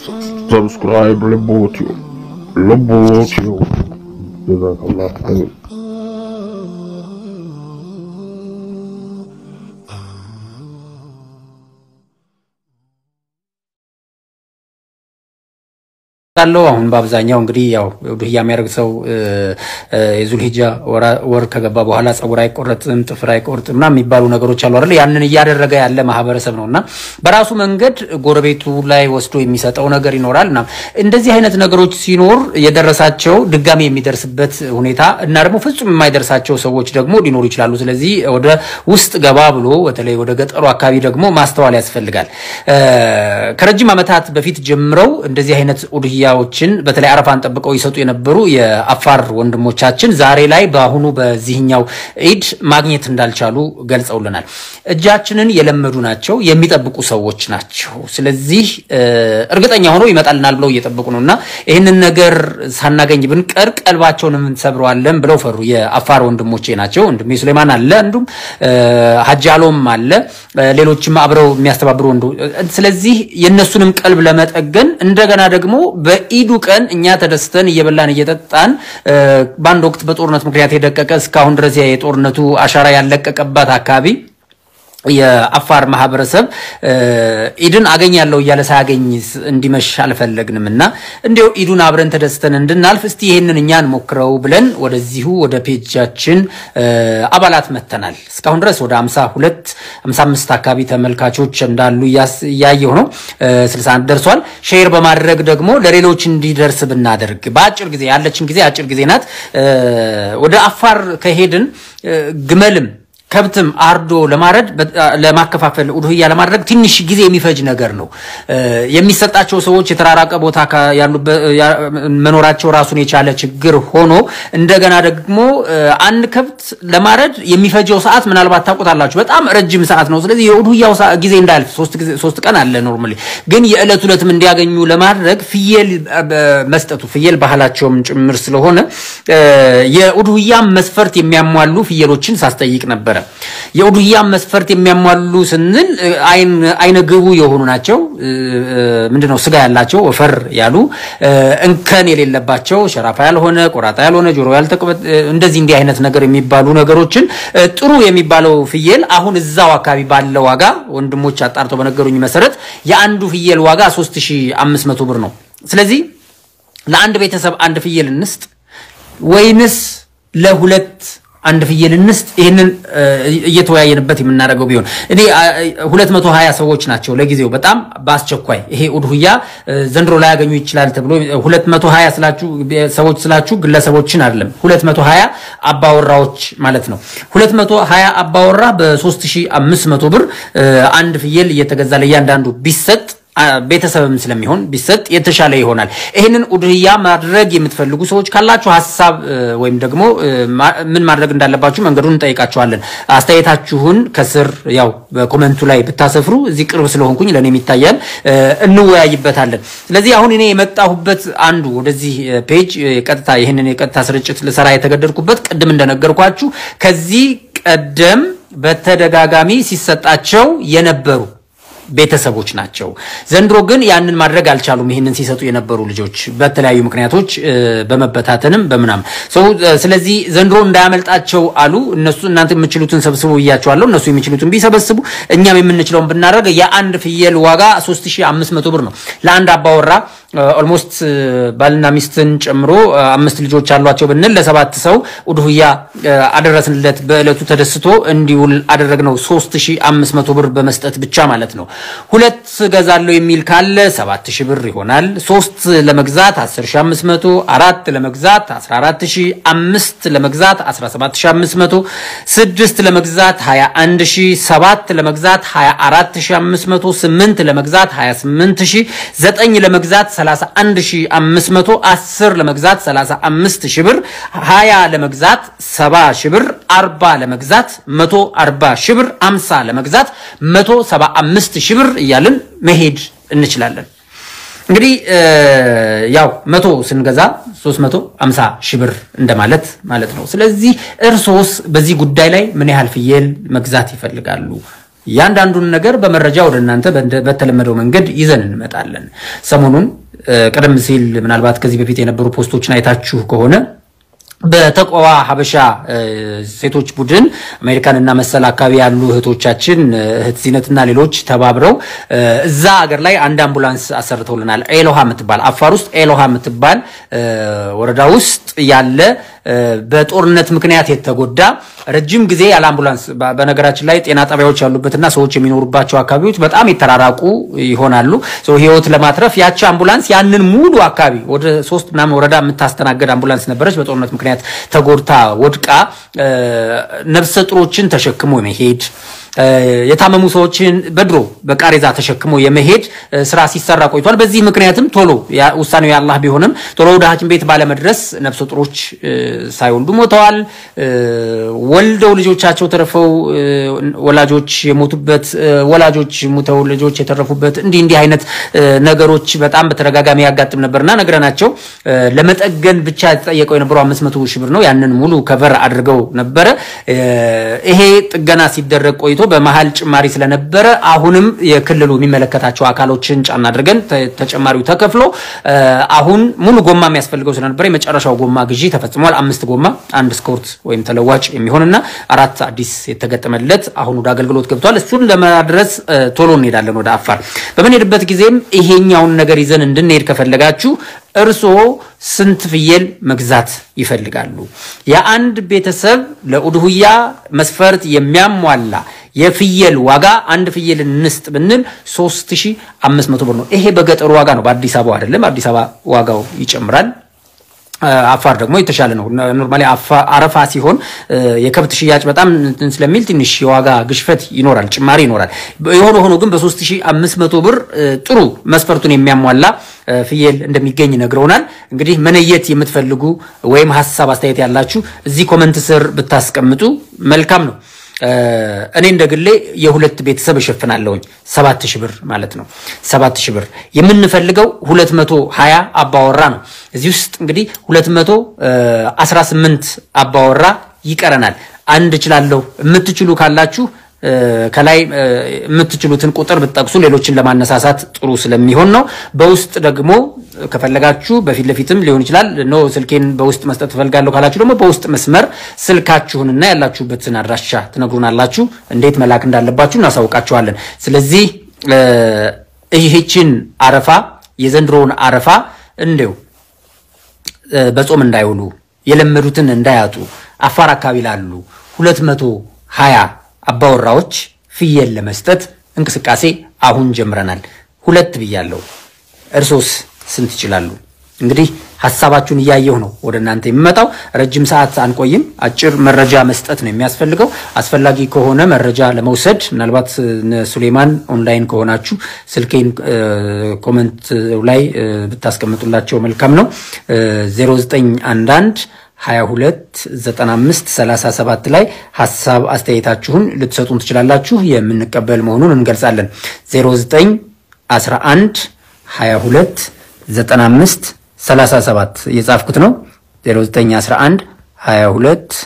ሰብስክራይብ ልቦትዩ ልቦትዩ ጀዛከላህ ኸይር ያለው አሁን በአብዛኛው እንግዲህ ያው ዱህያ የሚያደርግ ሰው የዙልሂጃ ወር ከገባ በኋላ ጸጉር አይቆረጥም፣ ጥፍር አይቆርጥም ምናምን የሚባሉ ነገሮች አሉ አይደል? ያንን እያደረገ ያለ ማህበረሰብ ነው እና በራሱ መንገድ ጎረቤቱ ላይ ወስዶ የሚሰጠው ነገር ይኖራል እና እንደዚህ አይነት ነገሮች ሲኖር የደረሳቸው ድጋሚ የሚደርስበት ሁኔታ እና ደግሞ ፍጹም የማይደርሳቸው ሰዎች ደግሞ ሊኖሩ ይችላሉ። ስለዚህ ወደ ውስጥ ገባ ብሎ በተለይ ወደ ገጠሩ አካባቢ ደግሞ ማስተዋል ያስፈልጋል። ከረጅም ዓመታት በፊት ጀምረው እንደዚህ አይነት ኡድህያ ዎችን በተለይ አረፋን ጠብቀው ይሰጡ የነበሩ የአፋር ወንድሞቻችን ዛሬ ላይ በአሁኑ በዚህኛው ኢድ ማግኘት እንዳልቻሉ ገልጸውልናል። እጃችንን የለመዱ ናቸው፣ የሚጠብቁ ሰዎች ናቸው። ስለዚህ እርግጠኛ ሆነው ይመጣልናል ብለው እየጠበቁ ነው እና ይህንን ነገር ሳናገኝ ብንቀር ቀልባቸውን እንሰብረዋለን ብለው ፈሩ። የአፋር ወንድሞቼ ናቸው። ወንድሜ ሱሌማን አለ፣ እንዲሁም ሀጃሎም አለ፣ ሌሎችም አብረው የሚያስተባብሩ ወንዱ ስለዚህ የእነሱንም ቀልብ ለመጠገን እንደገና ደግሞ በኢዱ ቀን እኛ ተደስተን እየበላን እየጠጣን በአንድ ወቅት በጦርነት ምክንያት የደቀቀ እስካሁን ድረስ የጦርነቱ አሻራ ያለቀቀባት አካባቢ የአፋር ማህበረሰብ ኢድን አገኛለሁ እያለ ሳያገኝ እንዲመሽ አልፈለግንም እና እንዲው ኢዱን አብረን ተደስተን እንድናልፍ እስቲ ይሄንን እኛን ሞክረው ብለን ወደዚሁ ወደ ፔጃችን አባላት መተናል። እስካሁን ድረስ ወደ 52 55 አካባቢ ተመልካቾች እንዳሉ እያየሁ ነው። 61 ደርሷል። ሼር በማድረግ ደግሞ ለሌሎች እንዲደርስ ብናደርግ በአጭር ጊዜ ያለችን ጊዜ አጭር ጊዜ ናት። ወደ አፋር ከሄድን ግመልም ከብትም አርዶ ለማረድ ለማከፋፈል ኡድህያ ለማድረግ ትንሽ ጊዜ የሚፈጅ ነገር ነው። የሚሰጣቸው ሰዎች የተራራቀ ቦታ መኖራቸው ራሱን የቻለ ችግር ሆኖ እንደገና ደግሞ አንድ ከብት ለማረድ የሚፈጀው ሰዓት ምናልባት ታውቁታላችሁ፣ በጣም ረጅም ሰዓት ነው። ስለዚህ የኡድህያው ጊዜ እንዳያልፍ ሶስት ቀን አለ ኖርማሊ። ግን የዕለት ዕለትም እንዲያገኙ ለማድረግ ፍየል መስጠቱ ፍየል ባህላቸውም ጭምር ስለሆነ የኡድህያም መስፈርት የሚያሟሉ ፍየሎችን ሳስጠይቅ ነበረ። የኡድህያም መስፈርት የሚያሟሉ ስንል አይነ ግቡ የሆኑ ናቸው። ምንድነው ስጋ ያላቸው ወፈር ያሉ እንከን የሌለባቸው ሸራፋ ያልሆነ ቆራጣ ያልሆነ ጆሮ ያልተቀበጥ እንደዚህ እንዲህ አይነት ነገር የሚባሉ ነገሮችን ጥሩ የሚባለው ፍየል አሁን እዛው አካባቢ ባለ ዋጋ ወንድሞች አጣርተው በነገሩኝ መሰረት የአንዱ ፍየል ዋጋ 3500 ብር ነው። ስለዚህ ለአንድ ቤተሰብ አንድ ፍየል እንስጥ ወይንስ ለሁለት አንድ ፍየል እንስጥ? ይህንን እየተወያየንበት የምናደርገው ቢሆን እኔ 220 ሰዎች ናቸው ለጊዜው በጣም በአስቸኳይ ይሄ ኡድህያ ዘንድሮ ላያገኙ ይችላል ተብሎ 220 ስላችሁ ሰዎች ስላችሁ ግለሰቦችን አይደለም 220 አባወራዎች ማለት ነው። 220 አባወራ በ3500 ብር አንድ ፍየል እየተገዛ ለእያንዳንዱ ቢሰጥ ቤተሰብም ስለሚሆን ቢሰጥ የተሻለ ይሆናል። ይህንን ኡድህያ ማድረግ የምትፈልጉ ሰዎች ካላችሁ ሀሳብ ወይም ደግሞ ምን ማድረግ እንዳለባችሁ መንገዱን እንጠይቃችኋለን። አስተያየታችሁን ከስር ያው በኮመንቱ ላይ ብታሰፍሩ እዚህ ቅርብ ስለሆንኩኝ ለእኔም ይታያል፣ እንወያይበታለን። ስለዚህ አሁን እኔ የመጣሁበት አንዱ ወደዚህ ፔጅ ቀጥታ ይህንን የቀጥታ ስርጭት ልሰራ የተገደድኩበት ቅድም እንደነገርኳችሁ ከዚህ ቀደም በተደጋጋሚ ሲሰጣቸው የነበሩ ቤተሰቦች ናቸው። ዘንድሮ ግን ያንን ማድረግ አልቻሉም። ይህንን ሲሰጡ የነበሩ ልጆች በተለያዩ ምክንያቶች በመበታተንም በምናም ሰው ስለዚህ ዘንድሮ እንዳያመልጣቸው አሉ። እነሱ እናንተ የምችሉትን ሰብስቡ ብያቸዋለሁ። እነሱ የሚችሉትን ቢሰበስቡ እኛም የምንችለውን ብናደርግ የአንድ ፍየል ዋጋ 3500 ብር ነው ለአንድ አባወራ ኦልሞስት ባልና ሚስትን ጨምሮ አምስት ልጆች አሏቸው ብንል ለሰባት ሰው ኡድህያ አደረስንለት። በዕለቱ ተደስቶ እንዲውል አደረግነው 3500 ብር በመስጠት ብቻ ማለት ነው። ሁለት ገዛለሁ የሚል ካለ 7000 ብር ይሆናል። ሶስት ለመግዛት 10500፣ አራት ለመግዛት 14000፣ አምስት ለመግዛት 17500፣ ስድስት ለመግዛት 21000፣ ሰባት ለመግዛት 24500፣ ስምንት ለመግዛት 28000፣ ዘጠኝ ለመግዛት 31500 10 ለመግዛት 35000 ብር 20 ለመግዛት 70 ሺህ ብር 40 ለመግዛት 140 ሺህ ብር 50 ለመግዛት 175 ሺህ ብር እያልን መሄድ እንችላለን። እንግዲህ ያው መቶ ስንገዛ 350 ሺህ ብር እንደማለት ማለት ነው። ስለዚህ እርሶስ በዚህ ጉዳይ ላይ ምን ያህል ፍየል መግዛት ይፈልጋሉ? እያንዳንዱን ነገር በመረጃ ወደ እናንተ በተለመደው መንገድ ይዘን እንመጣለን። ሰሞኑን ቀደም ሲል ምናልባት ከዚህ በፊት የነበሩ ፖስቶችን አይታችሁ ከሆነ በተቋዋ ሀበሻ ሴቶች ቡድን አሜሪካንና መሰል አካባቢ ያሉ እህቶቻችን እህት ዚነትና ሌሎች ተባብረው እዛ አገር ላይ አንድ አምቡላንስ አሰርተውልናል። ኤሎሃ የምትባል አፋር ውስጥ ኤሎሃ የምትባል ወረዳ ውስጥ ያለ በጦርነት ምክንያት የተጎዳ ረጅም ጊዜ ያለ አምቡላንስ በነገራችን ላይ ጤና ጣቢያዎች ያሉበትና ሰዎች የሚኖሩባቸው አካባቢዎች በጣም የተራራቁ ይሆናሉ። ህይወት ለማትረፍ ያቺ አምቡላንስ ያንን ሙሉ አካባቢ ወደ ሶስት ምናምን ወረዳ የምታስተናገድ አምቡላንስ ነበረች። በጦርነት ምክንያት ተጎድታ ወድቃ ነፍሰ ጡሮችን ተሸክሞ መሄድ የታመሙ ሰዎችን በድሮ በቃሬዛ ተሸክሞ የመሄድ ስራ ሲሰራ ቆይቷል። በዚህ ምክንያትም ቶሎ ውሳኔው የአላህ ቢሆንም ቶሎ ወደ ሐኪም ቤት ባለመድረስ ነፍሰ ጡሮች ሳይወልዱ ሞተዋል። ወልደው ልጆቻቸው ተረፈው ወላጆች የሞቱበት፣ ወላጆች ሙተው ልጆች የተረፉበት እንዲህ እንዲህ አይነት ነገሮች በጣም በተደጋጋሚ ያጋጥም ነበርና ነግረናቸው ለመጠገን ብቻ የተጠየቀው የነበረው አምስት መቶ ሺህ ብር ነው። ያንን ሙሉ ከቨር አድርገው ነበረ። ይሄ ጥገና ሲደረግ ቆይቶ በመሀል ጭማሪ ስለነበረ አሁንም የክልሉ የሚመለከታቸው አካሎችን ጫና አድርገን ተጨማሪው ተከፍሎ አሁን ሙሉ ጎማ የሚያስፈልገው ስለነበረ የመጨረሻው ጎማ ግዢ ተፈጽሟል። አምስት ጎማ አንድ ስኮርት ወይም ተለዋጭ የሚሆንና አራት አዲስ የተገጠመለት አሁን ወደ አገልግሎት ገብቷል። እሱን ለማድረስ ቶሎ እንሄዳለን ወደ አፋር። በምንሄድበት ጊዜም ይሄኛውን ነገር ይዘን እንድንሄድ ከፈለጋችሁ እርስዎ ስንት ፍየል መግዛት ይፈልጋሉ? የአንድ ቤተሰብ ለኡድሁያ መስፈርት የሚያሟላ የፍየል ዋጋ አንድ ፍየል እንስጥ ብንል 3500 ብር ነው። ይሄ በገጠሩ ዋጋ ነው፣ በአዲስ አበባ አይደለም። አዲስ አበባ ዋጋው ይጨምራል። አፋር ደግሞ የተሻለ ነው። ኖርማሊ አረፋ ሲሆን የከብት ሽያጭ በጣም እንትን ስለሚል ትንሽ የዋጋ ግሽፈት ይኖራል፣ ጭማሪ ይኖራል። የሆነ ሆኖ ግን በ3500 ብር ጥሩ መስፈርቱን የሚያሟላ ፍየል እንደሚገኝ ነግረውናል። እንግዲህ መነየት የምትፈልጉ ወይም ሀሳብ አስተያየት ያላችሁ እዚህ ኮመንት ስር ብታስቀምጡ መልካም ነው። እኔ እንደ ግሌ የሁለት ቤተሰብ እሸፍናለሁኝ ሰባት ሺህ ብር ማለት ነው። ሰባት ሺህ ብር የምንፈልገው ሁለት መቶ ሀያ አባወራ ነው። እዚህ ውስጥ እንግዲህ ሁለት መቶ አስራ ስምንት አባወራ ይቀረናል። አንድ እችላለሁ የምትችሉ ካላችሁ ከላይ የምትችሉትን ቁጥር ብትጠቅሱ ሌሎችን ለማነሳሳት ጥሩ ስለሚሆን ነው። በውስጥ ደግሞ ከፈለጋችሁ በፊት ለፊትም ሊሆን ይችላል። ኖ ስልኬን በውስጥ መስጠት ትፈልጋለሁ ካላችሁ ደግሞ በውስጥ መስመር ስልካችሁንና ያላችሁበትን አድራሻ ትነግሩናላችሁ። እንዴት መላክ እንዳለባችሁ እናሳውቃችኋለን። ስለዚህ ይህችን አረፋ የዘንድሮውን አረፋ እንዲው በጾም እንዳይውሉ የለመዱትን እንዳያጡ አፋር አካባቢ ላሉ ሁለት መቶ ሀያ አባወራዎች ፍየል ለመስጠት እንቅስቃሴ አሁን ጀምረናል። ሁለት ብያለሁ። እርሶስ ስንት ይችላሉ? እንግዲህ ሀሳባችሁን እያየሁ ነው ወደ እናንተ የሚመጣው። ረጅም ሰዓት አንቆይም። አጭር መረጃ መስጠት ነው የሚያስፈልገው። አስፈላጊ ከሆነ መረጃ ለመውሰድ ምናልባት ሱሌማን ኦንላይን ከሆናችሁ ስልኬን ኮመንት ላይ ብታስቀምጡላቸው መልካም ነው 0911 22 95 37 ላይ ሀሳብ አስተያየታችሁን ልትሰጡን ትችላላችሁ። የምንቀበል መሆኑን እንገልጻለን። 09 11 22 95 37 እየጻፍኩት ነው። 09 11 22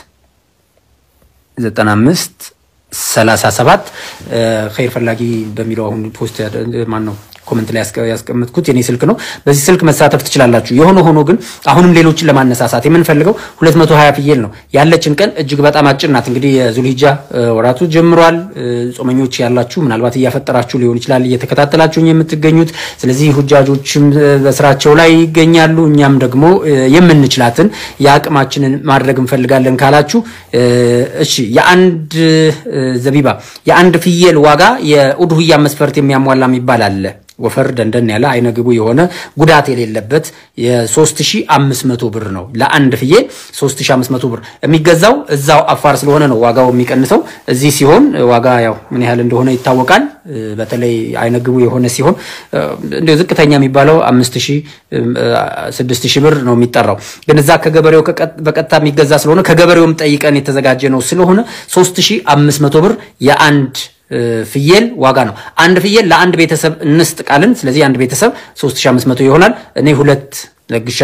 95 37 ኸይር ፈላጊ በሚለው አሁን ፖስት ማን ነው ኮመንት ላይ ያስቀምጥኩት የኔ ስልክ ነው። በዚህ ስልክ መሳተፍ ትችላላችሁ። የሆነ ሆኖ ግን አሁንም ሌሎችን ለማነሳሳት የምንፈልገው 220 ፍየል ነው። ያለችን ቀን እጅግ በጣም አጭር ናት። እንግዲህ የዙልሂጃ ወራቱ ጀምሯል። ጾመኞች ያላችሁ ምናልባት እያፈጠራችሁ ሊሆን ይችላል እየተከታተላችሁኝ የምትገኙት። ስለዚህ ሁጃጆችም በስራቸው ላይ ይገኛሉ። እኛም ደግሞ የምንችላትን የአቅማችንን ማድረግ እንፈልጋለን ካላችሁ እሺ፣ የአንድ ዘቢባ የአንድ ፍየል ዋጋ የኡድሁያ መስፈርት የሚያሟላ የሚባል አለ ወፈር ደንደን ያለ አይነ ግቡ የሆነ ጉዳት የሌለበት የ3500 ብር ነው። ለአንድ ፍየል 3500 ብር የሚገዛው እዛው አፋር ስለሆነ ነው ዋጋው የሚቀንሰው። እዚህ ሲሆን ዋጋ ያው ምን ያህል እንደሆነ ይታወቃል። በተለይ አይነ ግቡ የሆነ ሲሆን እንደ ዝቅተኛ የሚባለው 5000 6000 ብር ነው የሚጠራው። ግን እዛ ከገበሬው በቀጥታ የሚገዛ ስለሆነ ከገበሬውም ጠይቀን የተዘጋጀ ነው ስለሆነ 3500 ብር የአንድ ፍየል ዋጋ ነው። አንድ ፍየል ለአንድ ቤተሰብ እንስጥ ቃልን። ስለዚህ አንድ ቤተሰብ 3500 ይሆናል። እኔ ሁለት ለግሻለሁ።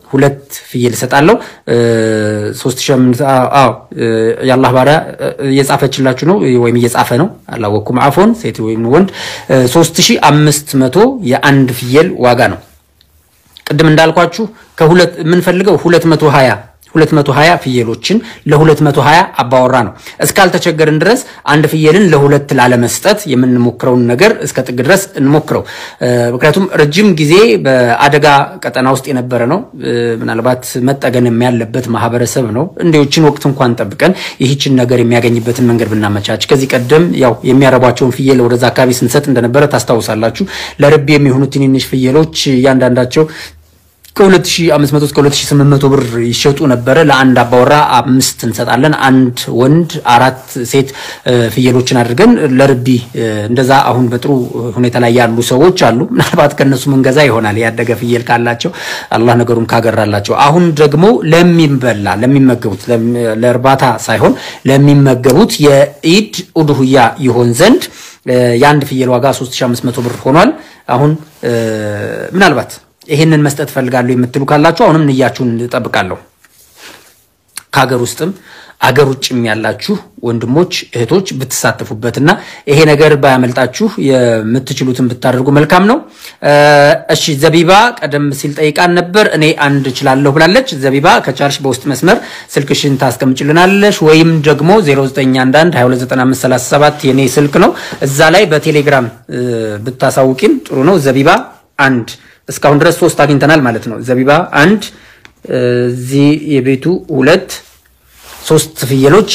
ሁለት ፍየል እሰጣለሁ። ሶስት ሺህ አምስት አዎ የአላህ ባሪያ እየጻፈችላችሁ ነው ወይም እየጻፈ ነው አላወኩም። አፎን ሴት ወይም ወንድ ሶስት ሺህ አምስት መቶ የአንድ ፍየል ዋጋ ነው። ቅድም እንዳልኳችሁ ከሁለት የምንፈልገው ሁለት መቶ ሀያ 220 ፍየሎችን ለ220 አባወራ ነው። እስካልተቸገርን ድረስ አንድ ፍየልን ለሁለት ላለመስጠት የምንሞክረውን ነገር እስከ ጥግ ድረስ እንሞክረው። ምክንያቱም ረጅም ጊዜ በአደጋ ቀጠና ውስጥ የነበረ ነው። ምናልባት መጠገን ያለበት ማህበረሰብ ነው። እንዲዎችን ወቅት እንኳን ጠብቀን ይህችን ነገር የሚያገኝበትን መንገድ ብናመቻች። ከዚህ ቀደም ያው የሚያረቧቸውን ፍየል ወደዛ አካባቢ ስንሰጥ እንደነበረ ታስታውሳላችሁ። ለርቢ የሚሆኑ ትንንሽ ፍየሎች እያንዳንዳቸው ከ2500 እስከ 2800 ብር ይሸጡ ነበረ። ለአንድ አባወራ አምስት እንሰጣለን። አንድ ወንድ አራት ሴት ፍየሎችን አድርገን ለርቢ እንደዛ። አሁን በጥሩ ሁኔታ ላይ ያሉ ሰዎች አሉ። ምናልባት ከነሱ መንገዛ ይሆናል ያደገ ፍየል ካላቸው አላህ ነገሩን ካገራላቸው። አሁን ደግሞ ለሚበላ ለሚመገቡት፣ ለእርባታ ሳይሆን ለሚመገቡት የኢድ ኡድሁያ ይሆን ዘንድ የአንድ ፍየል ዋጋ 3500 ብር ሆኗል። አሁን ምናልባት ይሄንን መስጠት ፈልጋለሁ የምትሉ ካላችሁ አሁንም ንያችሁን እጠብቃለሁ። ከሀገር ውስጥም አገር ውጭም ያላችሁ ወንድሞች እህቶች ብትሳተፉበትና ይሄ ነገር ባያመልጣችሁ የምትችሉትን ብታደርጉ መልካም ነው። እሺ ዘቢባ ቀደም ሲል ጠይቃን ነበር። እኔ አንድ እችላለሁ ብላለች። ዘቢባ ከቻልሽ በውስጥ መስመር ስልክሽን ታስቀምጭልናለሽ ወይም ደግሞ 0911 229537 የኔ ስልክ ነው። እዛ ላይ በቴሌግራም ብታሳውቂን ጥሩ ነው። ዘቢባ አንድ እስካሁን ድረስ ሶስት አግኝተናል ማለት ነው። ዘቢባ አንድ፣ እዚህ የቤቱ ሁለት፣ ሶስት ፍየሎች።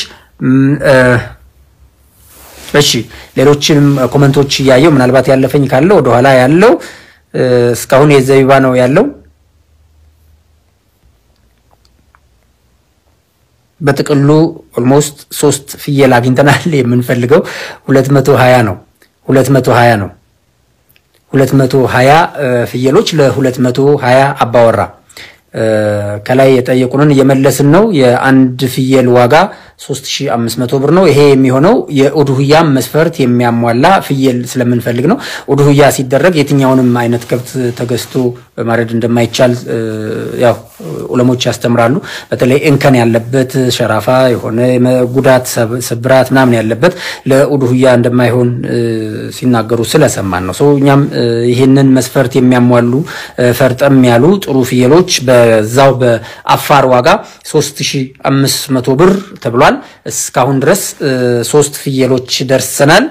እሺ ሌሎችንም ኮመንቶች እያየው ምናልባት ያለፈኝ ካለ ወደኋላ ያለው እስካሁን የዘቢባ ነው ያለው። በጥቅሉ ኦልሞስት ሶስት ፍየል አግኝተናል። የምንፈልገው ሁለት መቶ ሀያ ነው። ሁለት መቶ ሀያ ነው። 220 ፍየሎች ለ220 አባወራ ከላይ የጠየቁንን እየመለስን ነው። የአንድ ፍየል ዋጋ 3500 ብር ነው። ይሄ የሚሆነው የኡድሁያ መስፈርት የሚያሟላ ፍየል ስለምንፈልግ ነው። ኡድሁያ ሲደረግ የትኛውንም አይነት ከብት ተገዝቶ ማረድ እንደማይቻል ያው ዑለሞች ያስተምራሉ። በተለይ እንከን ያለበት ሸራፋ የሆነ ጉዳት፣ ስብራት ምናምን ያለበት ለኡድሁያ እንደማይሆን ሲናገሩ ስለሰማን ነው። እኛም ይህንን መስፈርት የሚያሟሉ ፈርጠም ያሉ ጥሩ ፍየሎች በዛው በአፋር ዋጋ 3500 ብር ተብሏል። እስካሁን ድረስ ሶስት ፍየሎች ደርሰናል።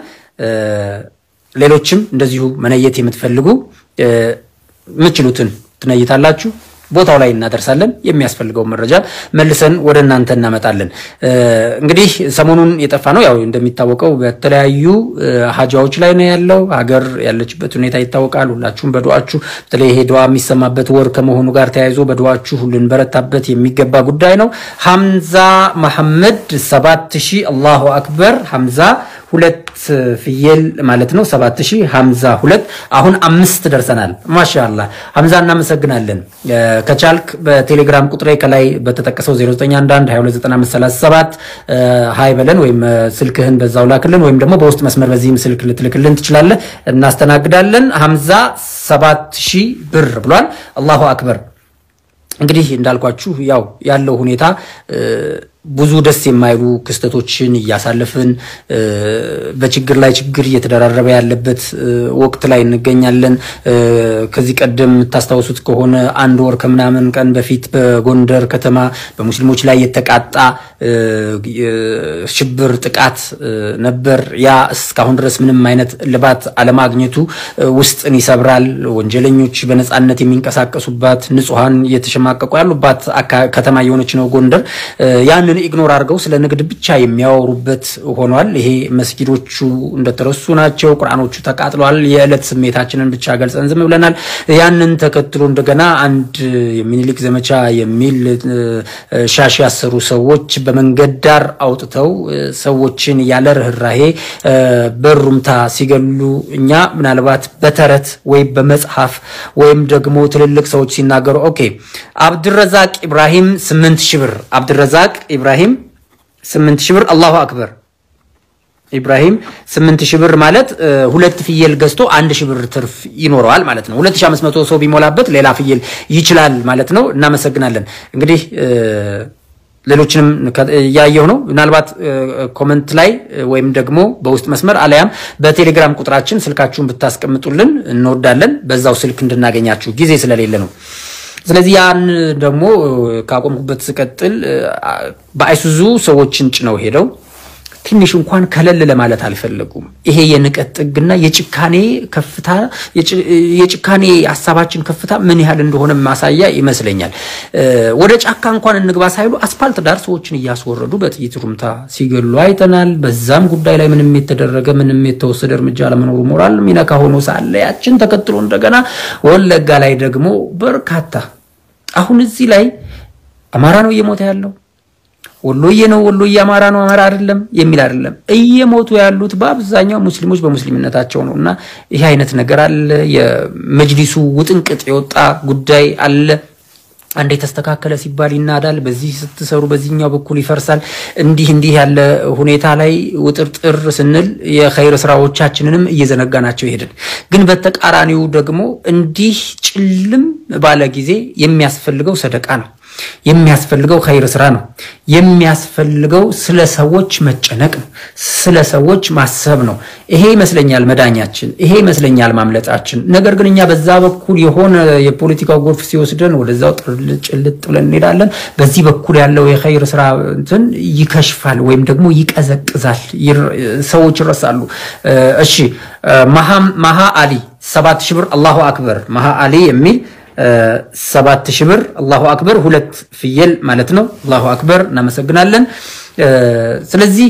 ሌሎችም እንደዚሁ መነየት የምትፈልጉ የምችሉትን ትነይታላችሁ። ቦታው ላይ እናደርሳለን። የሚያስፈልገው መረጃ መልሰን ወደ እናንተ እናመጣለን። እንግዲህ ሰሞኑን የጠፋ ነው ያው እንደሚታወቀው በተለያዩ ሀጃዎች ላይ ነው ያለው። ሀገር ያለችበት ሁኔታ ይታወቃል። ሁላችሁም በዱዓችሁ በተለይ ይሄ ዱዓ የሚሰማበት ወር ከመሆኑ ጋር ተያይዞ በዱዓችሁ ልንበረታበት የሚገባ ጉዳይ ነው። ሐምዛ መሐመድ ሰባት ሺህ አላሁ አክበር ሐምዛ ሁለት ፍየል ማለት ነው። ሰባት ሺህ ሐምዛ ሁለት አሁን አምስት ደርሰናል። ማሻአላህ ሐምዛ እናመሰግናለን። ከቻልክ በቴሌግራም ቁጥሬ ከላይ በተጠቀሰው 0911229537 ሀይ በለን ወይም ስልክህን በዛው ላክልን ወይም ደግሞ በውስጥ መስመር በዚህም ስልክ ልትልክልን ትችላለህ። እናስተናግዳለን። ሐምዛ ሰባት ሺህ ብር ብሏል። አላሁ አክበር። እንግዲህ እንዳልኳችሁ ያው ያለው ሁኔታ ብዙ ደስ የማይሉ ክስተቶችን እያሳለፍን በችግር ላይ ችግር እየተደራረበ ያለበት ወቅት ላይ እንገኛለን። ከዚህ ቀደም የምታስታውሱት ከሆነ አንድ ወር ከምናምን ቀን በፊት በጎንደር ከተማ በሙስሊሞች ላይ የተቃጣ ሽብር ጥቃት ነበር። ያ እስካሁን ድረስ ምንም አይነት ልባት አለማግኘቱ ውስጥን ይሰብራል። ወንጀለኞች በነፃነት የሚንቀሳቀሱባት ንጹሐን እየተሸማቀቁ ያሉባት ከተማ የሆነች ነው ጎንደር ያን ያንን ኢግኖር አድርገው ስለ ንግድ ብቻ የሚያወሩበት ሆኗል። ይሄ መስጊዶቹ እንደተረሱ ናቸው። ቁርአኖቹ ተቃጥለዋል። የዕለት ስሜታችንን ብቻ ገልጸን ዝም ብለናል። ያንን ተከትሎ እንደገና አንድ የሚኒሊክ ዘመቻ የሚል ሻሽ ያሰሩ ሰዎች በመንገድ ዳር አውጥተው ሰዎችን ያለ ርኅራሄ በሩምታ ሲገሉ እኛ ምናልባት በተረት ወይም በመጽሐፍ ወይም ደግሞ ትልልቅ ሰዎች ሲናገሩ ኦኬ አብድረዛቅ ኢብራሂም ስምንት ሺህ ብር አብድረዛቅ ኢብራሂም ስምንት ሺህ ብር አላሁ አክበር ኢብራሂም ስምንት ሺህ ብር ማለት ሁለት ፍየል ገዝቶ አንድ ሺህ ብር ትርፍ ይኖረዋል ማለት ነው። ሁለት ሺህ አምስት መቶ ሰው ቢሞላበት ሌላ ፍየል ይችላል ማለት ነው። እናመሰግናለን። እንግዲህ ሌሎችንም እያየሁ ነው። ምናልባት ኮመንት ላይ ወይም ደግሞ በውስጥ መስመር አለያም በቴሌግራም ቁጥራችን ስልካችሁን ብታስቀምጡልን እንወዳለን። በዛው ስልክ እንድናገኛችሁ ጊዜ ስለሌለ ነው። ስለዚህ ያን ደግሞ ካቆምኩበት ስቀጥል በአይሱዙ ሰዎችን ጭነው ሄደው ትንሽ እንኳን ከለል ለማለት አልፈለጉም። ይሄ የንቀት ጥግና የጭካኔ ከፍታ የጭካኔ ሀሳባችን ከፍታ ምን ያህል እንደሆነ ማሳያ ይመስለኛል። ወደ ጫካ እንኳን እንግባ ሳይሉ አስፓልት ዳር ሰዎችን እያስወረዱ በጥይት ሩምታ ሲገሉ አይተናል። በዛም ጉዳይ ላይ ምንም የተደረገ ምንም የተወሰደ እርምጃ ለመኖሩ ሞራል ሚነካ ሆኖ ሳለ ያችን ተከትሎ እንደገና ወለጋ ላይ ደግሞ በርካታ አሁን እዚህ ላይ አማራ ነው እየሞተ ያለው ወሎዬ ነው ወሎዬ አማራ ነው አማራ አይደለም የሚል አይደለም። እየሞቱ ያሉት በአብዛኛው ሙስሊሞች በሙስሊምነታቸው ነው እና ይህ አይነት ነገር አለ። የመጅሊሱ ውጥንቅጥ የወጣ ጉዳይ አለ። አንዴ ተስተካከለ ሲባል ይናዳል። በዚህ ስትሰሩ በዚህኛው በኩል ይፈርሳል። እንዲህ እንዲህ ያለ ሁኔታ ላይ ውጥርጥር ስንል የኸይር ስራዎቻችንንም እየዘነጋናቸው ይሄድን። ግን በተቃራኒው ደግሞ እንዲህ ጭልም ባለ ጊዜ የሚያስፈልገው ሰደቃ ነው። የሚያስፈልገው ኸይር ስራ ነው። የሚያስፈልገው ስለ ሰዎች መጨነቅ ነው። ስለ ሰዎች ማሰብ ነው። ይሄ ይመስለኛል መዳኛችን፣ ይሄ ይመስለኛል ማምለጣችን። ነገር ግን እኛ በዛ በኩል የሆነ የፖለቲካው ጎርፍ ሲወስደን ወደዛው ጭልጥ ብለን እንሄዳለን። በዚህ በኩል ያለው የኸይር ስራ እንትን ይከሽፋል ወይም ደግሞ ይቀዘቅዛል። ሰዎች ይረሳሉ። እሺ መሃ አሊ ሰባት ሺህ ብር አላሁ አክበር መሃ አሊ የሚል ሰባት ሺህ ብር አላሁ አክበር፣ ሁለት ፍየል ማለት ነው። አላሁ አክበር፣ እናመሰግናለን። ስለዚህ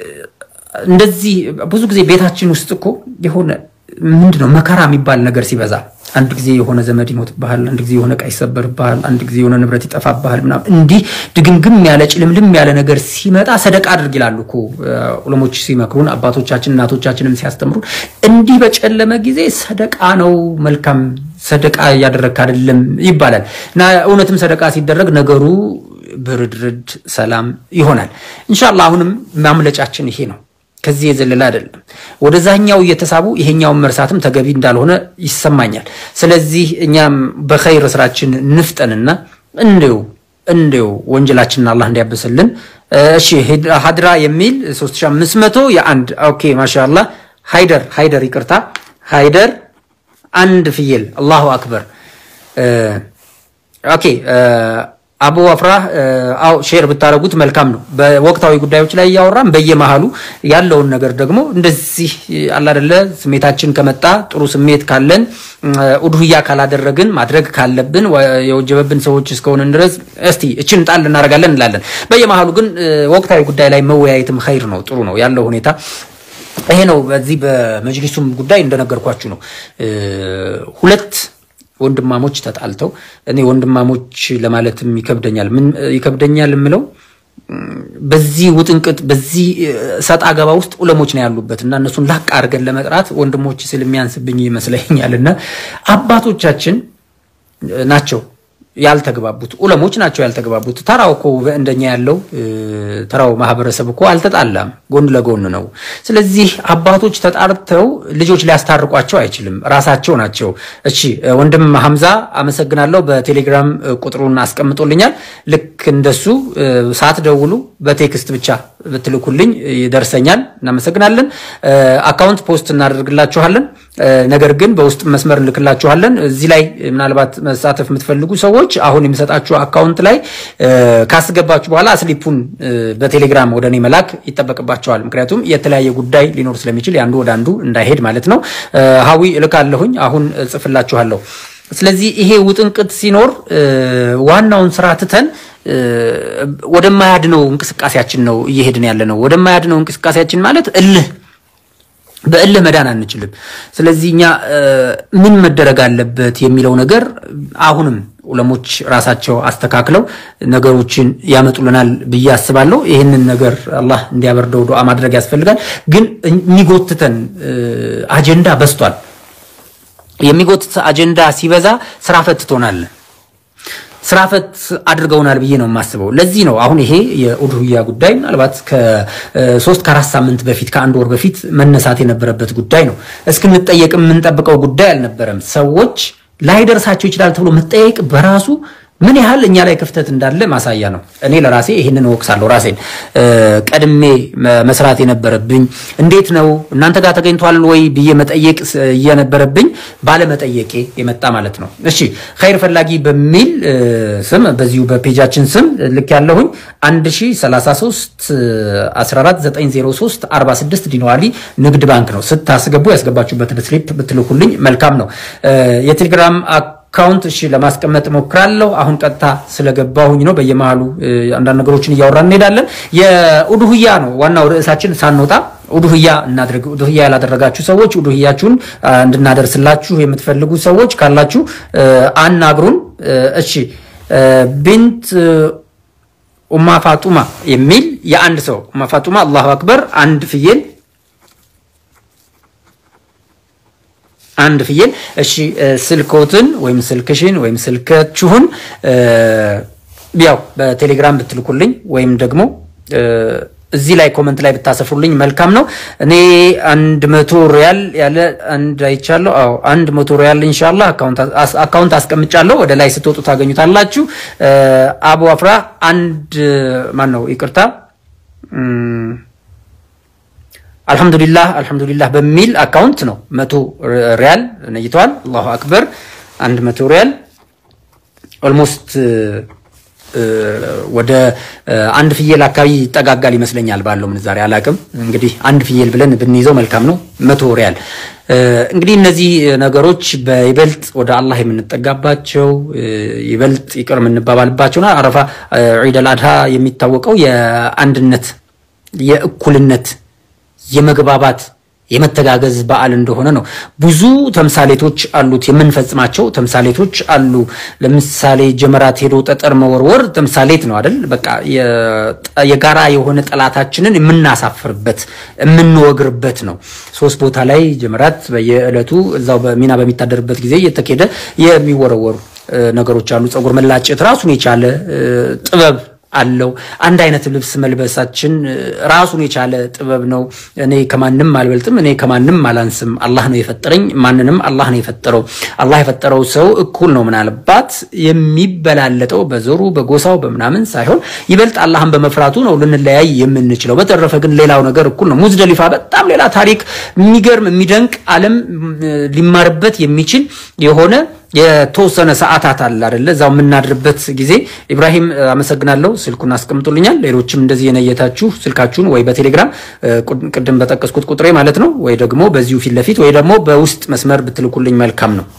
እንደዚህ ብዙ ጊዜ ቤታችን ውስጥ እኮ የሆነ ምንድን ነው መከራ የሚባል ነገር ሲበዛ አንድ ጊዜ የሆነ ዘመድ ይሞትብሃል፣ አንድ ጊዜ የሆነ ዕቃ ይሰበርብሃል፣ አንድ ጊዜ የሆነ ንብረት ይጠፋብሃል፣ ምናምን እንዲህ ድግምግም ያለ ጭልምልም ያለ ነገር ሲመጣ ሰደቃ አድርግ ይላሉ እኮ ዑለሞች ሲመክሩን፣ አባቶቻችን እናቶቻችንም ሲያስተምሩን፣ እንዲህ በጨለመ ጊዜ ሰደቃ ነው መልካም ሰደቃ እያደረግክ አይደለም ይባላል እና እውነትም ሰደቃ ሲደረግ ነገሩ ብርድርድ ሰላም ይሆናል። እንሻላ አሁንም ማምለጫችን ይሄ ነው። ከዚህ የዘለለ አይደለም። ወደዛኛው እየተሳቡ ይሄኛውን መርሳትም ተገቢ እንዳልሆነ ይሰማኛል። ስለዚህ እኛም በኸይር ስራችን ንፍጠንና እንዲው እንዲው ወንጀላችንን አላህ እንዲያበስልን። እሺ ሀድራ የሚል 3500 የአንድ ኦኬ፣ ማሻአላህ ሃይደር ሃይደር ይቅርታ ሃይደር አንድ ፍየል አላሁ አክበር። ኦኬ አቡ አፍራህ አው ሼር ብታደረጉት መልካም ነው። በወቅታዊ ጉዳዮች ላይ እያወራን በየመሃሉ ያለውን ነገር ደግሞ እንደዚህ አላደለ ስሜታችን ከመጣ ጥሩ ስሜት ካለን ኡድሁያ ካላደረግን ማድረግ ካለብን የወጀበብን ሰዎች እስከሆንን ድረስ እስቲ እችን ጣል እናደርጋለን እንላለን። በየመሃሉ ግን ወቅታዊ ጉዳይ ላይ መወያየትም ኸይር ነው፣ ጥሩ ነው ያለው ሁኔታ ይሄ ነው። በዚህ በመጅሊሱም ጉዳይ እንደነገርኳችሁ ነው ሁለት ወንድማሞች ተጣልተው እኔ ወንድማሞች ለማለትም ይከብደኛል። ምን ይከብደኛል የምለው በዚህ ውጥንቅጥ በዚህ ሰጣ ገባ ውስጥ ዑለሞች ነው ያሉበት እና እነሱን ላቅ አድርገን ለመጥራት ወንድሞች ስለሚያንስብኝ ይመስለኛል። እና አባቶቻችን ናቸው ያልተግባቡት ዑለሞች ናቸው ያልተግባቡት። ተራው እኮ እንደኛ ያለው ተራው ማህበረሰብ እኮ አልተጣላም፣ ጎን ለጎን ነው። ስለዚህ አባቶች ተጣርተው ልጆች ሊያስታርቋቸው አይችልም፣ ራሳቸው ናቸው። እሺ ወንድም ሐምዛ አመሰግናለሁ። በቴሌግራም ቁጥሩን አስቀምጦልኛል። ልክ እንደሱ ሳትደውሉ በቴክስት ብቻ ብትልኩልኝ ይደርሰኛል። እናመሰግናለን። አካውንት ፖስት እናደርግላችኋለን። ነገር ግን በውስጥ መስመር እንልክላችኋለን። እዚህ ላይ ምናልባት መሳተፍ የምትፈልጉ ሰዎች አሁን የሚሰጣችሁ አካውንት ላይ ካስገባችሁ በኋላ ስሊፑን በቴሌግራም ወደ እኔ መላክ ይጠበቅባቸዋል። ምክንያቱም የተለያየ ጉዳይ ሊኖር ስለሚችል የአንዱ ወደ አንዱ እንዳይሄድ ማለት ነው። ሀዊ እልካለሁኝ፣ አሁን እጽፍላችኋለሁ። ስለዚህ ይሄ ውጥንቅጥ ሲኖር ዋናውን ስራ ትተን ወደማያድነው እንቅስቃሴያችን ነው እየሄድን ያለ ነው። ወደማያድነው እንቅስቃሴያችን ማለት እልህ በእልህ መዳን አንችልም። ስለዚህ እኛ ምን መደረግ አለበት የሚለው ነገር አሁንም ዑለሞች ራሳቸው አስተካክለው ነገሮችን ያመጡልናል ብዬ አስባለሁ። ይህንን ነገር አላህ እንዲያበርደው ዱዓ ማድረግ ያስፈልጋል። ግን የሚጎትተን አጀንዳ በዝቷል። የሚጎትት አጀንዳ ሲበዛ ስራ ፈት ትሆናለን። ስራ ፈት አድርገውናል ብዬ ነው የማስበው። ለዚህ ነው አሁን ይሄ የኡድሁያ ጉዳይ ምናልባት ከሶስት ከአራት ሳምንት በፊት ከአንድ ወር በፊት መነሳት የነበረበት ጉዳይ ነው። እስክንጠየቅ የምንጠብቀው ጉዳይ አልነበረም። ሰዎች ላይደርሳቸው ይችላል ተብሎ መጠየቅ በራሱ ምን ያህል እኛ ላይ ክፍተት እንዳለ ማሳያ ነው። እኔ ለራሴ ይህንን እወቅሳለሁ። ራሴን ቀድሜ መስራት የነበረብኝ እንዴት ነው እናንተ ጋር ተገኝቷል ወይ ብዬ መጠየቅ እየነበረብኝ ባለመጠየቄ የመጣ ማለት ነው። እሺ ኸይር ፈላጊ በሚል ስም በዚሁ በፔጃችን ስም ልክ ያለሁኝ 1033 14903 46 ዲኖዋሊ ንግድ ባንክ ነው። ስታስገቡ ያስገባችሁበትን ስሊፕ ብትልኩልኝ መልካም ነው። የቴሌግራም አካውንት እሺ ለማስቀመጥ ሞክራለሁ። አሁን ቀጥታ ስለገባሁኝ ነው። በየመሃሉ አንዳንድ ነገሮችን እያወራን እንሄዳለን። የኡድሁያ ነው ዋናው ርዕሳችን። ሳንወጣ ኡድሁያ እናድርግ። ኡድሁያ ያላደረጋችሁ ሰዎች ኡድሁያችሁን እንድናደርስላችሁ የምትፈልጉ ሰዎች ካላችሁ አናግሩን። እሺ ቢንት ኡማ ፋጡማ የሚል የአንድ ሰው ኡማ ፋጡማ አላሁ አክበር አንድ ፍየል አንድ ፍየል እሺ፣ ስልኮትን ወይም ስልክሽን ወይም ስልካችሁን ያው በቴሌግራም ብትልኩልኝ ወይም ደግሞ እዚህ ላይ ኮመንት ላይ ብታሰፍሩልኝ መልካም ነው። እኔ አንድ መቶ ሪያል ያለ አንድ አይቻለሁ። አዎ አንድ መቶ ሪያል ኢንሻአላህ አካውንት አስቀምጫለሁ። ወደ ላይ ስትወጡ ታገኙታላችሁ። አቡ አፍራ አንድ ማን ነው ይቅርታ አልሐምዱሊላህ አልሐምዱሊላህ በሚል አካውንት ነው መቶ ሪያል ነይተዋል። አላሁ አክበር አንድ መቶ ሪያል ኦልሞስት ወደ አንድ ፍየል አካባቢ ይጠጋጋል ይመስለኛል ባለው ምንዛሬ አላቅም። እንግዲህ አንድ ፍየል ብለን ብንይዘው መልካም ነው። መቶ ሪያል እንግዲህ እነዚህ ነገሮች በይበልጥ ወደ አላህ የምንጠጋባቸው ይበልጥ ይቅር የምንባባልባቸውና አረፋ ዒድ አል አድሃ የሚታወቀው የአንድነት የእኩልነት የመግባባት የመተጋገዝ በዓል እንደሆነ ነው። ብዙ ተምሳሌቶች አሉት፣ የምንፈጽማቸው ተምሳሌቶች አሉ። ለምሳሌ ጀመራት ሄዶ ጠጠር መወርወር ተምሳሌት ነው አይደል? በቃ የጋራ የሆነ ጠላታችንን የምናሳፍርበት የምንወግርበት ነው። ሶስት ቦታ ላይ ጀመራት በየዕለቱ እዛው በሚና በሚታደርበት ጊዜ እየተኬደ የሚወረወሩ ነገሮች አሉ። ፀጉር መላጨት ራሱን የቻለ ጥበብ አለው። አንድ አይነት ልብስ መልበሳችን ራሱን የቻለ ጥበብ ነው። እኔ ከማንም አልበልጥም፣ እኔ ከማንም አላንስም። አላህ ነው የፈጠረኝ፣ ማንንም አላህ ነው የፈጠረው። አላህ የፈጠረው ሰው እኩል ነው። ምናልባት የሚበላለጠው በዘሩ በጎሳው በምናምን ሳይሆን ይበልጥ አላህን በመፍራቱ ነው ልንለያይ የምንችለው። በተረፈ ግን ሌላው ነገር እኩል ነው። ሙዝደሊፋ በጣም ሌላ ታሪክ፣ የሚገርም የሚደንቅ ዓለም ሊማርበት የሚችል የሆነ የተወሰነ ሰዓታት አለ አይደለ? እዛው የምናድርበት ጊዜ። ኢብራሂም አመሰግናለሁ፣ ስልኩን አስቀምጡልኛል። ሌሎችም እንደዚህ የነየታችሁ ስልካችሁን ወይ በቴሌግራም ቅድም በጠቀስኩት ቁጥሬ ማለት ነው፣ ወይ ደግሞ በዚሁ ፊት ለፊት ወይ ደግሞ በውስጥ መስመር ብትልኩልኝ መልካም ነው።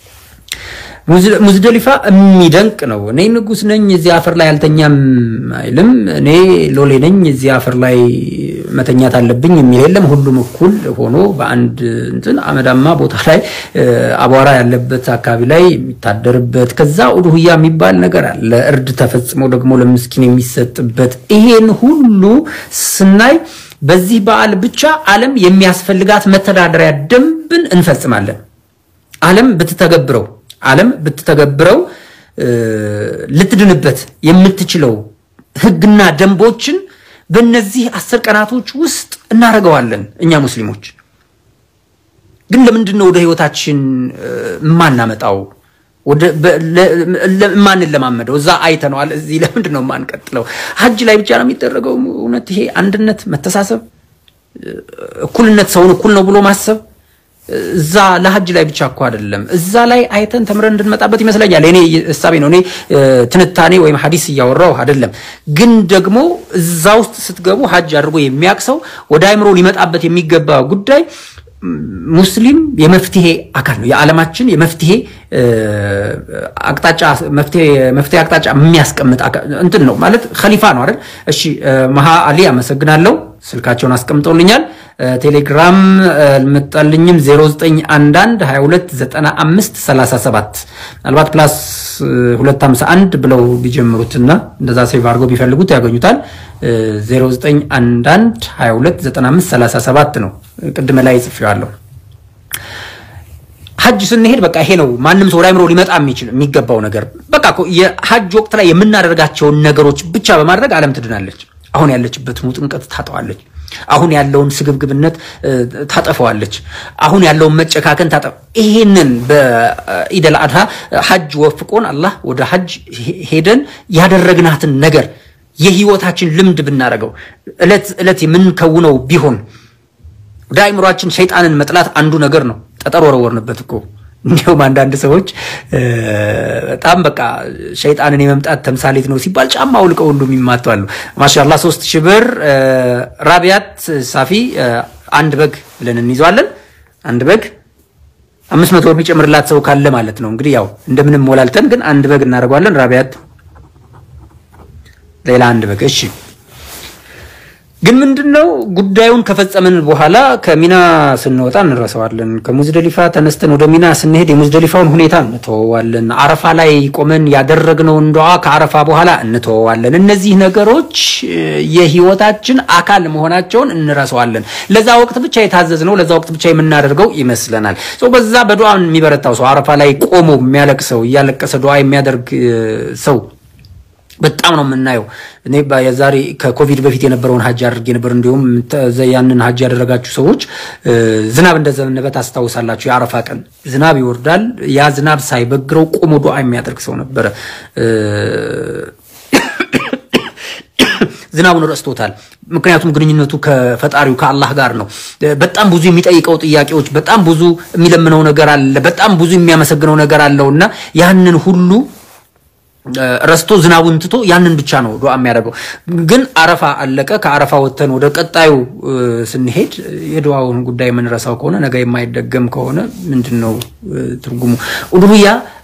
ሙዝደሊፋ የሚደንቅ ነው። እኔ ንጉስ ነኝ እዚህ አፈር ላይ አልተኛም አይልም። እኔ ሎሌ ነኝ እዚህ አፈር ላይ መተኛት አለብኝ የሚል የለም። ሁሉም እኩል ሆኖ በአንድ እንትን አመዳማ ቦታ ላይ አቧራ ያለበት አካባቢ ላይ የሚታደርበት ከዛ ኡድሁያ የሚባል ነገር አለ። እርድ ተፈጽሞ ደግሞ ለምስኪን የሚሰጥበት ይሄን ሁሉ ስናይ በዚህ በዓል ብቻ ዓለም የሚያስፈልጋት መተዳደሪያ ደንብን እንፈጽማለን። ዓለም ብትተገብረው ዓለም ብትተገብረው ልትድንበት የምትችለው ሕግና ደንቦችን በእነዚህ አስር ቀናቶች ውስጥ እናደርገዋለን። እኛ ሙስሊሞች ግን ለምንድን ነው ወደ ህይወታችን የማናመጣው? ማንለማመደው? እዛ አይተነዋል። እዚህ ለምንድን ነው የማንቀጥለው? ሀጅ ላይ ብቻ ነው የሚደረገው። እውነት ይሄ አንድነት፣ መተሳሰብ፣ እኩልነት፣ ሰውን እኩል ነው ብሎ ማሰብ እዛ ለሀጅ ላይ ብቻ እኮ አይደለም። እዛ ላይ አይተን ተምረን እንድንመጣበት ይመስለኛል። እኔ እሳቤ ነው። እኔ ትንታኔ ወይም ሀዲስ እያወራው አይደለም። ግን ደግሞ እዛ ውስጥ ስትገቡ ሀጅ አድርጎ የሚያውቅ ሰው ወደ አይምሮ ሊመጣበት የሚገባ ጉዳይ ሙስሊም የመፍትሄ አካል ነው። የዓለማችን የመፍትሄ አቅጣጫ መፍትሄ አቅጣጫ የሚያስቀምጥ እንትን ነው ማለት ኸሊፋ ነው አይደል? እሺ መሀ አሊ አመሰግናለሁ። ስልካቸውን አስቀምጠውልኛል። ቴሌግራም አልመጣልኝም። 0911 2295 37 ምናልባት ፕላስ 251 ብለው ቢጀምሩትና እንደዛ ሴቭ አድርገው ቢፈልጉት ያገኙታል። 0911 2295 37 ነው። ቅድመ ላይ ጽፌዋለሁ። ሀጅ ስንሄድ በቃ ይሄ ነው ማንም ሰው ወደ አይምሮ ሊመጣ የሚችል የሚገባው ነገር በቃ እኮ የሐጅ ወቅት ላይ የምናደርጋቸውን ነገሮች ብቻ በማድረግ ዓለም ትድናለች። አሁን ያለችበትን ውጥንቀት ታጠዋለች። አሁን ያለውን ስግብግብነት ታጠፈዋለች። አሁን ያለውን መጨካከን ታጠ ይሄንን በኢደል አድሃ ሐጅ ወፍቆን አላህ ወደ ሐጅ ሄደን ያደረግናትን ነገር የህይወታችን ልምድ ብናደርገው እለት እለት የምንከውነው ቢሆን ወደ አእምሯችን ሸይጣንን መጥላት አንዱ ነገር ነው። ጠጠር ወረወርንበት እኮ እንዲሁም አንዳንድ ሰዎች በጣም በቃ ሸይጣንን የመምጣት ተምሳሌት ነው ሲባል ጫማ አውልቀው ሁሉ የሚማቱ አሉ። ማሻላ ሶስት ሺህ ብር ራቢያት ሳፊ አንድ በግ ብለን እንይዘዋለን። አንድ በግ አምስት መቶ የሚጨምርላት ሰው ካለ ማለት ነው እንግዲህ ያው እንደምንም ሞላልተን ግን አንድ በግ እናደርገዋለን። ራቢያት ሌላ አንድ በግ እሺ። ግን ምንድነው ጉዳዩን ከፈጸምን በኋላ ከሚና ስንወጣ እንረሳዋለን። ከሙዝደሊፋ ተነስተን ወደ ሚና ስንሄድ የሙዝደሊፋውን ሁኔታ እንተወዋለን። አረፋ ላይ ቆመን ያደረግነውን ዱዓ ከአረፋ በኋላ እንተወዋለን። እነዚህ ነገሮች የህይወታችን አካል መሆናቸውን እንረሳዋለን። ለዛ ወቅት ብቻ የታዘዝነው ለዛ ወቅት ብቻ የምናደርገው ይመስለናል። በዛ በዱዓ የሚበረታው ሰው አረፋ ላይ ቆሞ የሚያለቅሰው እያለቀሰ ዱዓ የሚያደርግ ሰው በጣም ነው የምናየው። እኔ የዛሬ ከኮቪድ በፊት የነበረውን ሀጅ አድርጌ ነበር። እንዲሁም ያንን ሀጅ ያደረጋችሁ ሰዎች ዝናብ እንደዘነበ ታስታውሳላችሁ። የአረፋ ቀን ዝናብ ይወርዳል። ያ ዝናብ ሳይበግረው ቆሞ ዱዓ የሚያደርግ ሰው ነበረ። ዝናቡን ረስቶታል። ምክንያቱም ግንኙነቱ ከፈጣሪው ከአላህ ጋር ነው። በጣም ብዙ የሚጠይቀው ጥያቄዎች፣ በጣም ብዙ የሚለምነው ነገር አለ፣ በጣም ብዙ የሚያመሰግነው ነገር አለው እና ያንን ሁሉ ረስቶ ዝናቡን ትቶ ያንን ብቻ ነው ዱዓ የሚያደርገው። ግን አረፋ አለቀ። ከአረፋ ወጥተን ወደ ቀጣዩ ስንሄድ የዱዓውን ጉዳይ የምንረሳው ከሆነ ነገ የማይደገም ከሆነ ምንድን ነው ትርጉሙ? ኡሉሂያ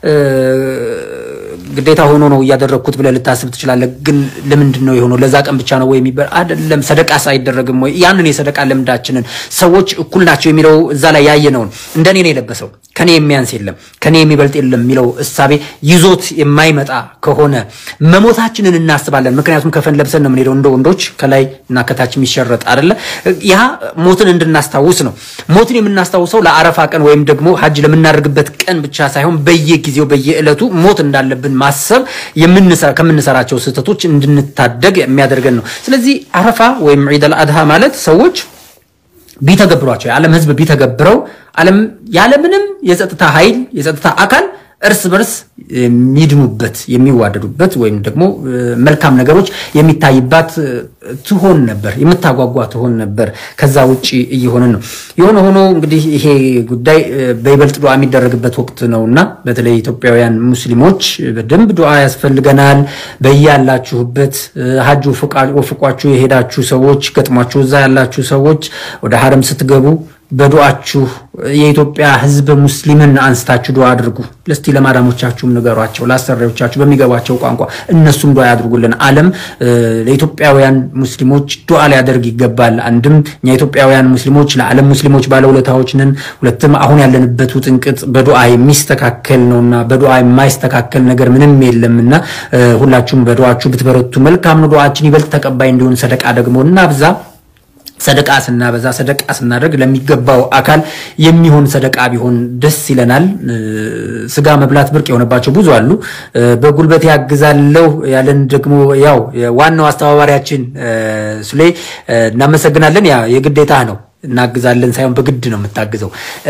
ግዴታ ሆኖ ነው እያደረግኩት ብለህ ልታስብ ትችላለህ። ግን ለምንድን ነው የሆነው? ለዛ ቀን ብቻ ነው ወይ የሚባል አይደለም። ሰደቃስ አይደረግም ወይ? ያንን የሰደቃ ልምዳችንን ሰዎች እኩል ናቸው የሚለው እዛ ላይ ያየነውን እንደኔ ነው የለበሰው ከኔ የሚያንስ የለም ከኔ የሚበልጥ የለም የሚለው እሳቤ ይዞት የማይመጣ ከሆነ መሞታችንን እናስባለን። ምክንያቱም ከፈን ለብሰን ነው የምንሄደው እንደ ወንዶች ከላይ እና ከታች የሚሸረጥ አይደለ? ያ ሞትን እንድናስታውስ ነው። ሞትን የምናስታውሰው ለአረፋ ቀን ወይም ደግሞ ሀጅ ለምናደርግበት ቀን ብቻ ሳይሆን በየጊዜው በየዕለቱ ሞት እንዳለብን ማሰብ ከምንሰራቸው ስህተቶች እንድንታደግ የሚያደርገን ነው። ስለዚህ አረፋ ወይም ዒደል አድሃ ማለት ሰዎች ቢተገብሯቸው የዓለም ሕዝብ ቢተገብረው ዓለም ያለምንም የጸጥታ ኃይል የጸጥታ አካል እርስ በርስ የሚድኑበት የሚዋደዱበት ወይም ደግሞ መልካም ነገሮች የሚታይባት ትሆን ነበር፣ የምታጓጓ ትሆን ነበር። ከዛ ውጭ እየሆንን ነው። የሆነ ሆኖ እንግዲህ ይሄ ጉዳይ በይበልጥ ዱዓ የሚደረግበት ወቅት ነው እና በተለይ ኢትዮጵያውያን ሙስሊሞች በደንብ ዱዓ ያስፈልገናል። በያላችሁበት ሀጅ ወፍቋችሁ የሄዳችሁ ሰዎች ገጥሟችሁ እዛ ያላችሁ ሰዎች ወደ ሀረም ስትገቡ በዱዓችሁ የኢትዮጵያ ህዝብ ሙስሊምን አንስታችሁ ዱዓ አድርጉ። ለስቲ ለማዳሞቻችሁም ንገሯቸው፣ ለአሰሪዎቻችሁ በሚገባቸው ቋንቋ እነሱም ዱዓ ያድርጉልን። ዓለም ለኢትዮጵያውያን ሙስሊሞች ዱዓ ሊያደርግ ይገባል። አንድም እኛ ኢትዮጵያውያን ሙስሊሞች ለዓለም ሙስሊሞች ባለውለታዎች ነን። ሁለትም አሁን ያለንበት ውጥንቅጥ በዱዓ የሚስተካከል ነውና በዱዓ የማይስተካከል ነገር ምንም የለምና ሁላችሁም በዱዓችሁ ብትበረቱ መልካም ነው። ዱዓችን ይበልጥ ተቀባይ እንዲሆን ሰደቃ ደግሞ እናብዛ። ሰደቃ ስናበዛ ሰደቃ ስናደርግ ለሚገባው አካል የሚሆን ሰደቃ ቢሆን ደስ ይለናል። ስጋ መብላት ብርቅ የሆነባቸው ብዙ አሉ። በጉልበት ያግዛለሁ ያለን ደግሞ ያው ዋናው አስተባባሪያችን ሱሌ እናመሰግናለን። ያ የግዴታ ነው። እናግዛለን ሳይሆን በግድ ነው የምታግዘው።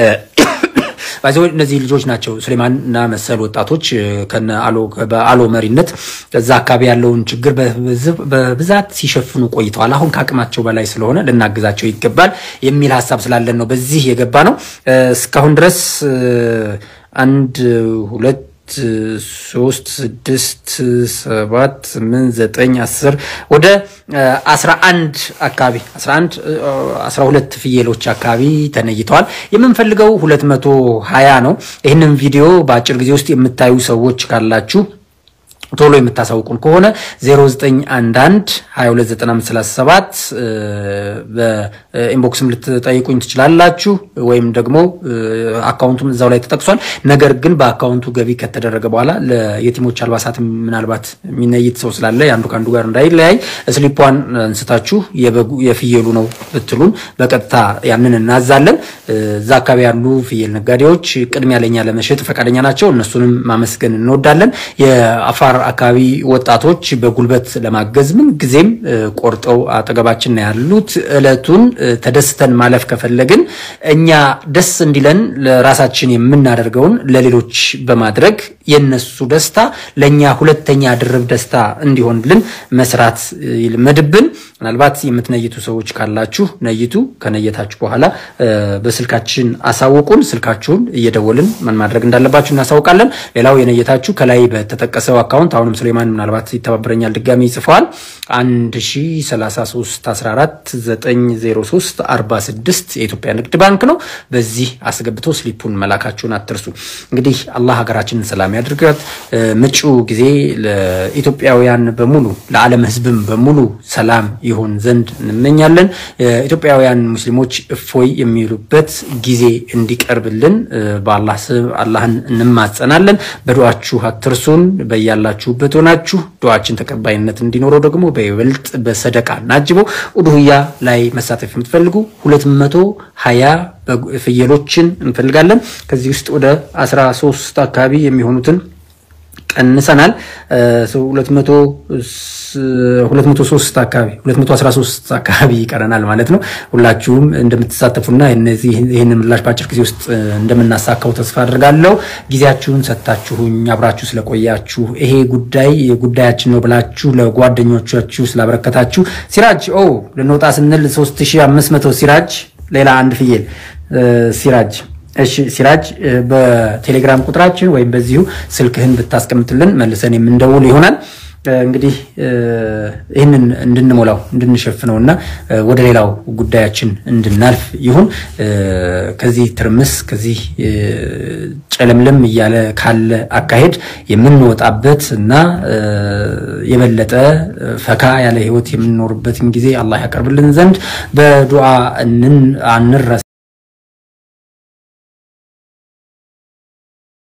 ባይዘ እነዚህ ልጆች ናቸው ሱሌማን እና መሰል ወጣቶች ከነ አሎ በአሎ መሪነት እዛ አካባቢ ያለውን ችግር በብዛት ሲሸፍኑ ቆይተዋል። አሁን ከአቅማቸው በላይ ስለሆነ ልናግዛቸው ይገባል የሚል ሀሳብ ስላለን ነው በዚህ የገባ ነው። እስካሁን ድረስ አንድ ሁለት ሶስት ስድስት ሰባት ስምንት ዘጠኝ አስር ወደ አስራ አንድ አካባቢ አስራ አንድ አስራ ሁለት ፍየሎች አካባቢ ተነይተዋል። የምንፈልገው ሁለት መቶ ሀያ ነው። ይህንን ቪዲዮ በአጭር ጊዜ ውስጥ የምታዩ ሰዎች ካላችሁ ቶሎ የምታሳውቁን ከሆነ 0911 229537 በኢንቦክስም ልትጠይቁኝ ትችላላችሁ፣ ወይም ደግሞ አካውንቱም እዛው ላይ ተጠቅሷል። ነገር ግን በአካውንቱ ገቢ ከተደረገ በኋላ ለየቲሞች አልባሳት ምናልባት የሚነይት ሰው ስላለ የአንዱ ከአንዱ ጋር እንዳይለያይ ስሊኳን አንስታችሁ የፍየሉ ነው ብትሉን በቀጥታ ያንን እናዛለን። እዛ አካባቢ ያሉ ፍየል ነጋዴዎች ቅድሚያ ለኛ ለመሸጥ ፈቃደኛ ናቸው። እነሱንም ማመስገን እንወዳለን። የአፋር አካባቢ ወጣቶች በጉልበት ለማገዝ ምን ጊዜም ቆርጠው አጠገባችን ነው ያሉት። እለቱን ተደስተን ማለፍ ከፈለግን እኛ ደስ እንዲለን ለራሳችን የምናደርገውን ለሌሎች በማድረግ የነሱ ደስታ ለእኛ ሁለተኛ ድርብ ደስታ እንዲሆንልን መስራት ይልመድብን። ምናልባት የምትነይቱ ሰዎች ካላችሁ ነይቱ። ከነየታችሁ በኋላ በስልካችን አሳውቁን። ስልካችሁን እየደወልን ምን ማድረግ እንዳለባችሁ እናሳውቃለን። ሌላው የነየታችሁ ከላይ በተጠቀሰው አካውንት አሁንም ሱሌማን ምናልባት ይተባበረኛል ድጋሚ ይጽፈዋል 103314990346 የኢትዮጵያ ንግድ ባንክ ነው። በዚህ አስገብቶ ስሊፑን መላካችሁን አትርሱ። እንግዲህ አላህ ሀገራችንን ሰላም ያድርጋት። መጪው ጊዜ ለኢትዮጵያውያን በሙሉ ለዓለም ሕዝብም በሙሉ ሰላም ይሆን ዘንድ እንመኛለን። ኢትዮጵያውያን ሙስሊሞች እፎይ የሚሉበት ጊዜ እንዲቀርብልን በአላህ ስም አላህን እንማጸናለን። በዱዓችሁ አትርሱን። በያላችሁበት ሆናችሁ ዱዓችን ተቀባይነት እንዲኖረው ደግሞ በይበልጥ በሰደቃ እናጅበው። ኡድሁያ ላይ መሳተፍ የምትፈልጉ ሁለት መቶ ሀያ ፍየሎችን እንፈልጋለን። ከዚህ ውስጥ ወደ አስራ ሶስት አካባቢ የሚሆኑትን ቀንሰናል። 203 አካባቢ 213 አካባቢ ይቀረናል ማለት ነው። ሁላችሁም እንደምትሳተፉና እነዚህ ይህንን ምላሽ በአጭር ጊዜ ውስጥ እንደምናሳካው ተስፋ አድርጋለሁ። ጊዜያችሁን ሰጥታችሁኝ አብራችሁ ስለቆያችሁ ይሄ ጉዳይ ጉዳያችን ነው ብላችሁ ለጓደኞቻችሁ ስላበረከታችሁ ሲራጅ ኦ ልንወጣ ስንል 3500 ሲራጅ ሌላ አንድ ፍየል ሲራጅ እሺ ሲራጅ በቴሌግራም ቁጥራችን ወይም በዚሁ ስልክህን ብታስቀምጥልን መልሰን የምንደውል ይሆናል። እንግዲህ ይህንን እንድንሞላው እንድንሸፍነው እና ወደ ሌላው ጉዳያችን እንድናልፍ ይሁን። ከዚህ ትርምስ ከዚህ ጨለምለም እያለ ካለ አካሄድ የምንወጣበት እና የበለጠ ፈካ ያለ ህይወት የምንኖርበትን ጊዜ አላህ ያቀርብልን ዘንድ በዱዓ አንረሳ።